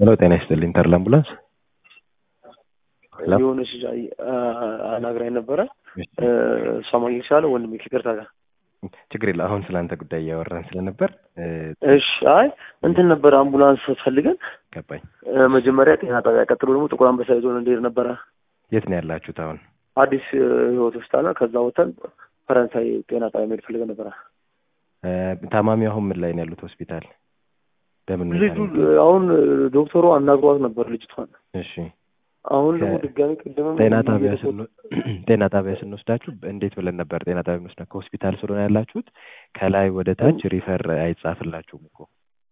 ሄሎ ጤና ይስጥልኝ ተርላ አምቡላንስ ሄሎ የሆነች ልጅ አይ- አ- አናግራኝ ነበረ እሷ ማግኘት ይችላለ ወንድሜ ከይቅርታ ጋር ችግር የለ አሁን ስለ አንተ ጉዳይ እያወራን ስለነበር እ፣ እሺ አይ እንትን ነበረ አምቡላንስ ፈልገን ገባኝ እ፣ መጀመሪያ ጤና ጣቢያ ቀጥሎ ደግሞ ጥቁር አንበሳ ይዞን እንሄድ ነበረ የት ነው ያላችሁት አሁን አዲስ እ፣ ህይወት ሆስፒታል ነው ከዛ ወተን ፈረንሳይ ጤና ጣቢያ መሄድ ፈልገን ነበረ እ፣ ታማሚው አሁን ምን ላይ ነው ያሉት ሆስፒታል በምን ሁኔታ ልጁ ነው? እ፣ አሁን እ፣ ዶክተሩ አናግሯት ነበር ልጅቷን እሺ አሁን ደግሞ ከ- ድጋሚ ቅድምም ጤና ጣቢያ ስንወ- ጤና ጣቢያ ስንወስዳችሁ እንዴት ብለን ነበር ጤና ጣቢያ ስንወስዳ ከሆስፒታል ስለሆነ ያላችሁት ከላይ ወደ ታች ሪፈር አይጻፍላችሁም እኮ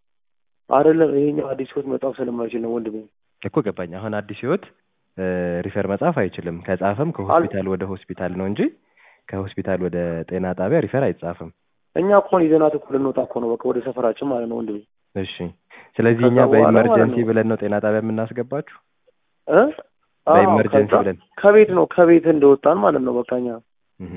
አይደለም ይሄኛው አዲስ ህይወት መጣፍ ስለማይችል ነው ወንድሜ እኮ ገባኝ አሁን አዲስ ህይወት እ፣ ሪፈር መጻፍ አይችልም ከጻፈም ከሆስፒታል ወደ ሆስፒታል ነው እንጂ ከሆስፒታል ወደ ጤና ጣቢያ ሪፈር አይጻፍም እኛ እኮን ይዘናት እኮ ልንወጣ እኮ ነው በቃ ወደ ሰፈራችን ማለት ነው ወንድሜ እሺ ስለዚህ ከዛ እኛ በኋላ ማለት በኢመርጀንሲ ነው። ብለን ነው ጤና ጣቢያ የምናስገባችሁ እ? አዎ፣ በኢመርጀንሲ ከዛ ብለን ከቤት ነው ከቤት እንደወጣን ማለት ነው በቃ እኛ እህ።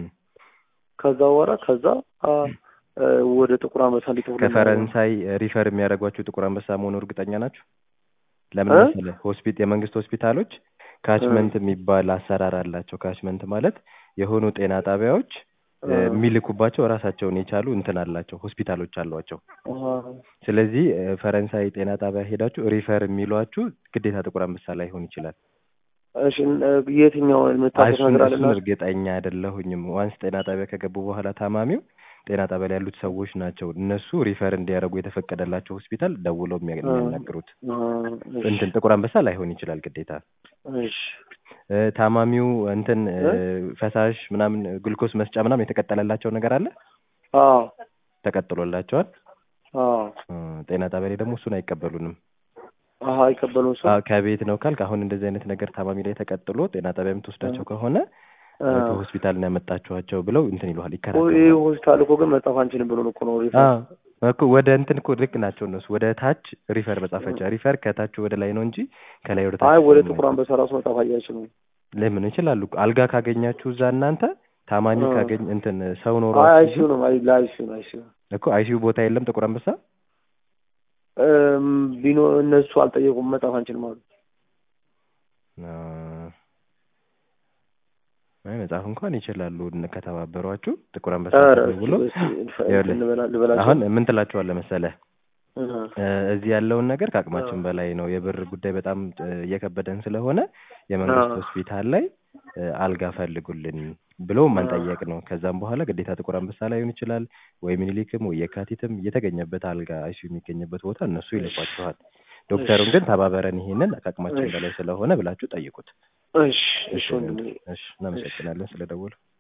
ከዛ በኋላ ከዛ አ፣ እ፣ ወደ ጥቁር አንበሳ እንዲጥሩ ከፈረንሳይ ሪፈር የሚያደርጓችሁ ጥቁር አንበሳ መሆኑ እርግጠኛ ናችሁ? ለምን እ? መሰለህ ሆስፒት የመንግስት ሆስፒታሎች ካችመንት የሚባል አሰራር አላቸው። ካችመንት ማለት የሆኑ ጤና ጣቢያዎች እ፣ የሚልኩባቸው ራሳቸውን የቻሉ እንትን አላቸው ሆስፒታሎች አሏቸው። ስለዚህ እ፣ ፈረንሳይ ጤና ጣቢያ ሄዳችሁ ሪፈር የሚሏችሁ ግዴታ ጥቁር አንበሳ ላይሆን ይችላል። እሺ እ፣ የትኛው የምታውቁት እሱን ነገር እሱን አለና እርግጠኛ አይደለሁኝም። ዋንስ ጤና ጣቢያ ከገቡ በኋላ ታማሚው ጤና ጣቢያ ላይ ያሉት ሰዎች ናቸው እነሱ ሪፈር እንዲያደርጉ የተፈቀደላቸው ሆስፒታል ደውለው የሚያ- የሚያናግሩት። እንትን ጥቁር አንበሳ ላይሆን ይችላል ግዴታ። እሺ እ፣ ታማሚው እንትን እ፣ እ? ፈሳሽ ምናምን ግሉኮስ መስጫ ምናምን የተቀጠለላቸው ነገር አለ አዎ ተቀጥሎላቸዋል። አዎ እ፣ ጤና ጣቢያ ላይ ደግሞ እሱን አይቀበሉንም። አሀ አይቀበሉም ሰው አ፣ ከቤት ነው ካልክ አሁን እንደዚህ አይነት ነገር ታማሚ ላይ ተቀጥሎ ጤና ጣቢያ የምትወስዳቸው ከሆነ እ፣ ከሆስፒታል ነው ያመጣችኋቸው ብለው እንትን ይሉሃል፣ ይህ ይከራከራሉ። ሆስፒታል እኮ ግን መጻፍ አንችልም ብሎ እኮ ነው ሪፈር አዎ እኮ ወደ እንትን እኮ ልክ ናቸው እነሱ ወደ ታች ሪፈር መጻፈቻ ሪፈር ከታች ወደ ላይ ነው እንጂ ከላይ ወደ ታች አይ ወደ ስለማይጻፍ። ጥቁር አንበሳ ራሱ መጻፍ አይችሉም ለምን ይችላሉ እኮ አልጋ ካገኛችሁ እዛ እናንተ ታማሚ እ። ካገኝ እንትን ሰው ኖሮ አይ አይሲዩ ነው አይ ለአይሲዩ ነው አይሲዩ እኮ አይሲዩ ቦታ የለም ጥቁር አንበሳ እም፣ ቢኖ እነሱ አልጠየቁም መጻፍ አንችልም አሉ አ፣ አይ መጻፍ እንኳን ይችላሉ እነ- ከተባበሯችሁ ጥቁር አንበሳ ኧረ ብሎ እስኪ እንፈ- ይኸውልህ፣ እንትን ልበላ- ልበላቸው አሁን ምን ትላቸዋለህ መሰለህ እ፣ እ፣ እዚህ ያለውን ነገር ከአቅማችን እ። በላይ ነው። የብር ጉዳይ በጣም እ፣ እየከበደን ስለሆነ የመንግስት እ። ሆስፒታል ላይ እ፣ አልጋ ፈልጉልን ብሎ መንጠየቅ ነው። ከዛም በኋላ ግዴታ ጥቁር አንበሳ ላይ ሊሆን ይችላል ወይ ምኒልክም ወይ የካቲትም የተገኘበት አልጋ አይሲዩ የሚገኝበት ቦታ እነሱ ይልኳችኋል። ዶክተሩን ግን ተባበረን ይሄንን ከአቅማችን እሺ። በላይ ስለሆነ ብላችሁ ጠይቁት። እሺ እሺ ወንድሜ እሺ፣ እናመሰግናለን ስለደወሉ።